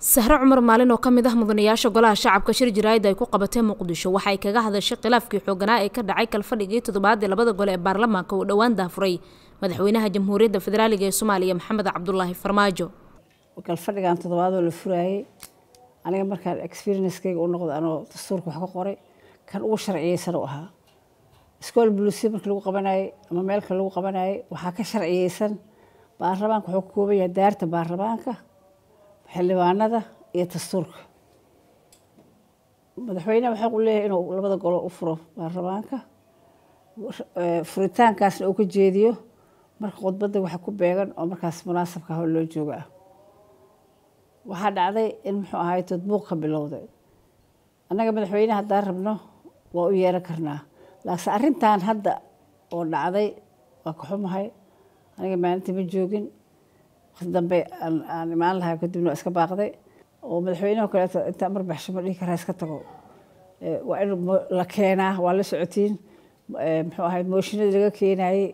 sahre cumar maalin oo ka mid ah mudanayaasha golaha shacabka shir jaraa'id ay ku qabatee muqdisho waxa ay kaga hadashay khilaafkii xooganaa ee ka dhacay kalfadhigii toddobaad ee labada gole ee baarlamaanka uu dhowaan daafuray madaxweynaha jamhuuriyadda federaaliga ee soomaaliya maxamed cabdulaahi farmaajo galfadhigan toddobaadoo la furaayey aniga markaan experiencekeyga u noqdo anoo dastuurka wax ka qoray kan ugu sharciyeysan u ahaa iskool buluusiya markii lagu qabanayey ama meelka lagu qabanayey waxaa ka sharciyeysan baarlamaanka wuxuu ka kooban yahay daarta baarlamaanka xildhibaanada iyo dastuurka madaxweyneha waxaa u leeyahay inuu labada golo u furo baarlamaanka furitaankaasna uu ka jeediyo marka khudbadda waxa ku beegan oo markaas munaasabka hor loo jooga ah waxaa dhacday in muxuu ahaay tadbuuq ka bilowday annaga madaxweyneha haddaan rabno waa u yeeran karnaa laakiinse arrintan hadda oo dhacday waa ka xumahay aniga maalintii ma joogin waqti dambe aan imaan lahaa kadibna waa iska baaqday oo madaxweyneho kaleeto intaa marbaxsho ma dhihi karaa iska tago waa in la keenaa waa la socotiin muxuu ahayd mooshinadii laga keenayey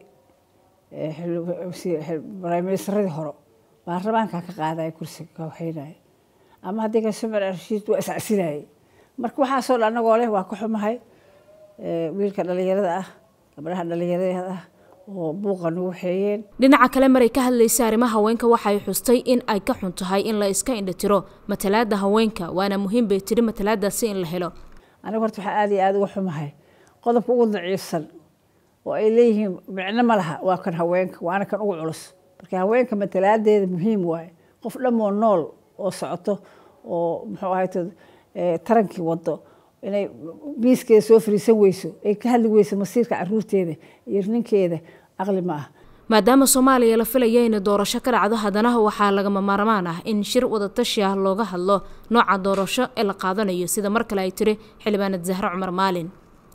briministaradii hore baarlamaankaa ka qaadaya kursiga ka waxeynaya ama haddii ka sumar rashiid waa iscasinayey marka waxaasoo dhan anagoo leh waa ka xumahay wiilka dhalinyarada ah gabdhaha dhalinyarada ah oo buuqa nagu xeeyeen dhinaca kale maray ka hadlaysay arrimaha haweenka waxay xustay in ay ka xun tahay in la iska indhatiro matalaada haweenka waana muhiim bay tiri matalaadaasi in la helo aniga horta waxaa aada iyo aada uga xumahay qodobka ugu daciifsan oo ay leeyihiin micno ma laha waa kan haweenka waana kan ugu culus marka haweenka matalaadeeda muhiim waaye qof dhammoo nool oo socoto oo muxuu ahay tarankii wado inay miiskeeda soo fariisan weyso ay ka hadli weyso masiirka caruurteeda iyo ninkeeda caqli ma ah maadaama soomaaliya la filaya inay doorasho ka dhacdo haddana waxaa lagama maarmaan ah in shir wadatashi ah looga hadlo nooca doorasho ee la qaadanayo sida mar kale ay tiri xildhibaanad zahre cumar maalin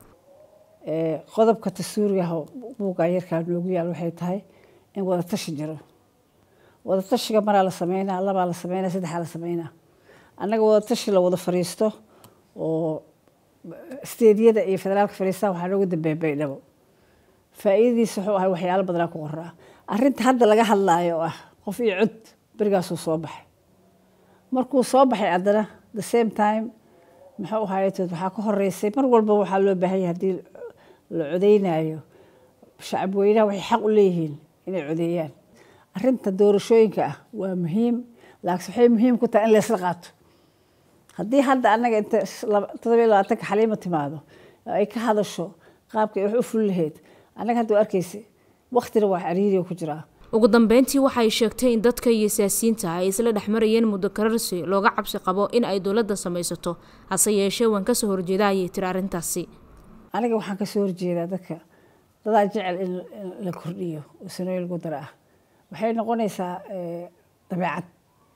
qodobka dastuurigaha buugga yarkaa noogu yaal waxay tahay in wadatashi jiro wadatashiga maraa la sameynaa labaa la sameynaa saddexaa la sameynaa annaga wadatashi la wada fariisto oo steedyada iyo federaalka fariistaa waxaa noogu dambeeya baydhabo faa'iidadiisa wuxuu ahay waxyaalo badanaa ku qoraa arrinta hadda laga hadlaayo oo ah qof iyo cod berigaasuu soo baxay markuu soo baxay haddana the same time muxuu ahaytood waxaa ka horeysay mar walba waxaa loo baahanya haddii la codeynayo shacab weynaha waxay xaq u leeyihiin inay codeeyaan arrinta doorashooyinka ah waa muhiim laakiin waxay muhiim ku tahay in laysla qaato haddii hadda annaga inta todobiyo labaatanka xaliima timaado ay ka hadasho qaabka ay wax u fuli lahayd annaga hadda waa arkeysa waktina waa cariiriga ku jiraa ugu dambeyntii waxay sheegtay in dadka iyo siyaasiyiinta ay isla dhexmarayeen muddo kararsi looga cabsi qabo in ay dowladda samaysato hase yeeshee waan kasoo horjeeda ayay tiri arrintaasi aniga waxaan kasoo horjeedaa dadka dadaa jecel in la kordhiyo oo sanooyin lagu dara ah waxay noqonaysaa dabeecad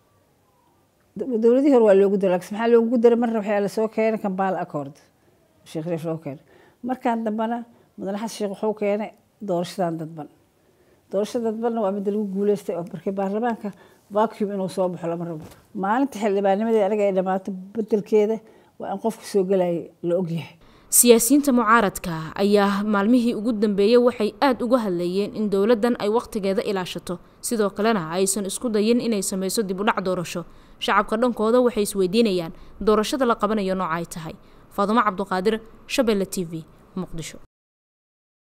dowladihii hore waa loogu dara lakin maxaa loogu daray marna waxaa lasoo keenay kambal accord sheekh reef loo keenay markaan dambana mudane xasan sheekh wuxuu keenay doorashadan dadban doorashada dadbanna waa midda lagu guuleystay oo markii baarlamaanka vacuum inuu soo baxo lama rabo maalinta xildhibaanimadii aniga ay dhammaato bedelkeeda waa in qofka soo gelayay la ogyahay siyaasiyiinta mucaaradka ayaa maalmihii ugu dambeeyey waxay aada uga hadlayeen in dowladdan ay wakhtigeeda ilaashato sidoo kalena aysan isku dayin inay sameyso dib udhac doorasho shacabka dhankooda waxay isweydiinayaan doorashada la qabanayo nooca ay tahay faadumo cabduqaadir shabeelle t v muqdisho